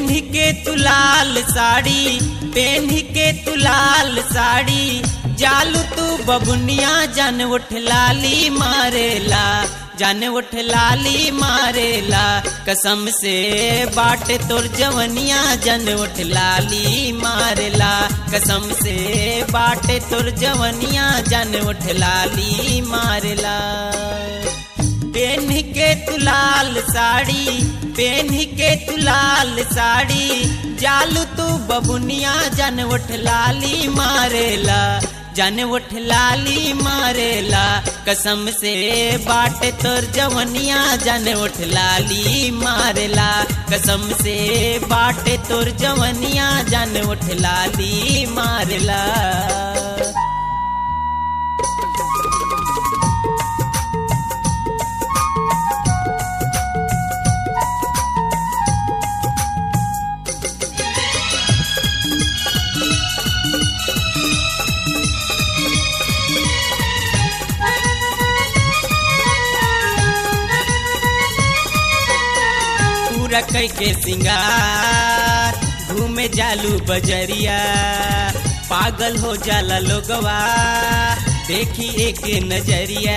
PAN के तू लाल sari PAN के तू लाल साड़ी जालू तू बबुनिया जन उठ लाली मारेला जन उठ लाली मारेला कसम से बाट तोर जवनिया जन उठ लाली मारेला कसम से बाट तोर जवनिया जन उठ लाली मारेला पेन के तू लाल साड़ी पेन के तू लाल साड़ी जालू तू बबुनिया जन उठ लाली मारेला जन उठ लाली मारेला कसम से बाट तोर जवनिया जन उठ लाली मारेला कसम से बाट तोर जवनिया जन उठ लाली मारेला पूरा कई के सिंगार घूमे जालू बजरिया पागल हो जाला लोगवा देखी एक नजरिया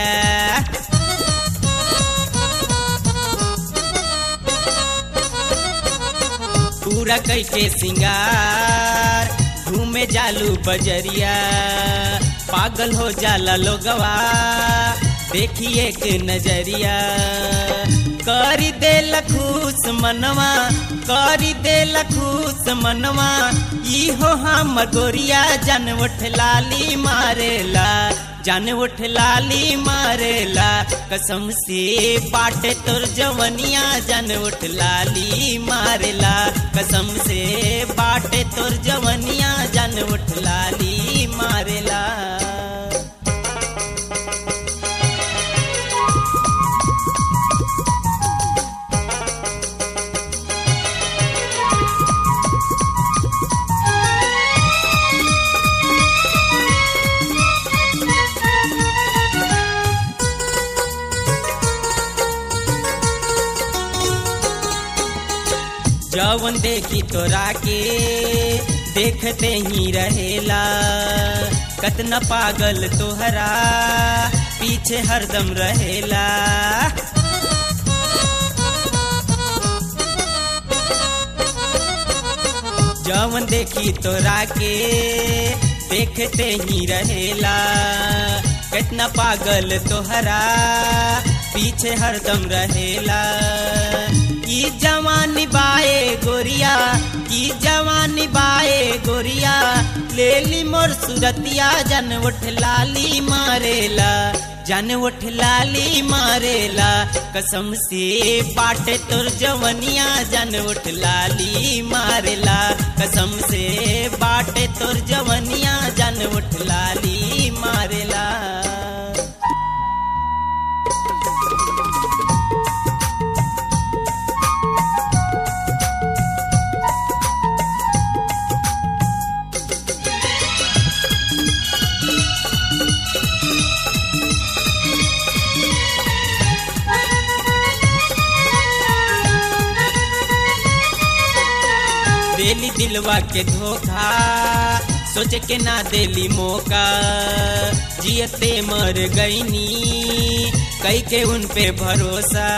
पूरा कई के सिंगार घूमे जालू बजरिया पागल हो जाला लोगवा देखी एक नजरिया करी दे लखूस मनवा करी दे लखूस मनवा इहो हम गोरिया जन उठ लाली मारेला जन उठ लाली मारेला कसम से पाटे तोर जवनिया जन उठ लाली मारेला कसम से बाटे तोर जवनिया जन उठ लाली मारेला जवन देखी तोरा के देखते ही रहेला कतना पागल तोहरा पीछे हरदम रहेला जवन देखी तोरा के देखते ही रहेला कितना पागल तोहरा पीछे हरदम रहेला की जवानी बाए गोरिया की जवानी बाए गोरिया ले ली मोर सुरतिया जन उठ लाली मारेला जन उठ लाली मारेला कसम से पाटे तोर जवनिया जन उठ लाली मारेला कसम से बाटे तोर जवनिया जन उठ लाली मारेला देली दिलवा के धोखा सोच के ना देली मौका जियते मर गईनी कई के उन पे भरोसा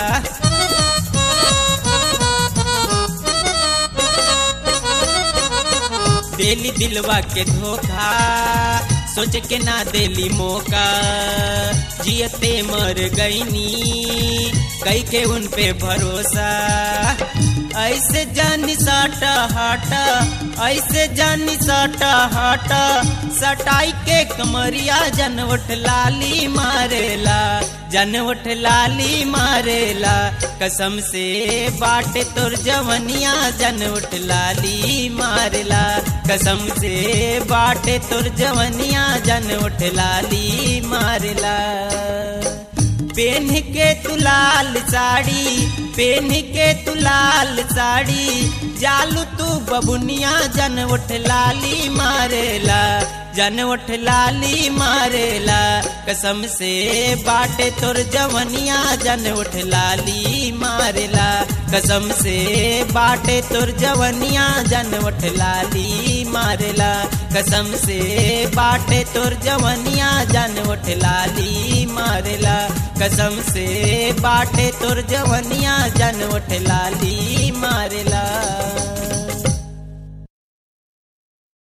देली दिलवा के धोखा सोच के ना देली मौका जियते मर गईनी कई के उन पे भरोसा ऐसे जानी साटा हाटा ऐसे जानी साटा हाटा सटाई के कमरिया जन उठ लाली मारेला जन उठ लाली मारेला कसम से बाटे तोर जवनिया जन उठ लाली मारेला कसम से बाटे तोर जवनिया जन उठ लाली मारेला पेन के तू लाल साड़ी पेन के तू लाल साड़ी जालू तू बबुनिया जन उठ लाली मारेला जन उठ लाली मारेला कसम से बाटे तोर जवनिया जन उठ लाली मारेला कसम से बाटे तोर जवनिया जन उठ लाली मारेला कसम से बाटे तोर जवनिया जन उठ लाली मारेला कसम से बाटे तोर जवनिया जन उठ लाली मारेला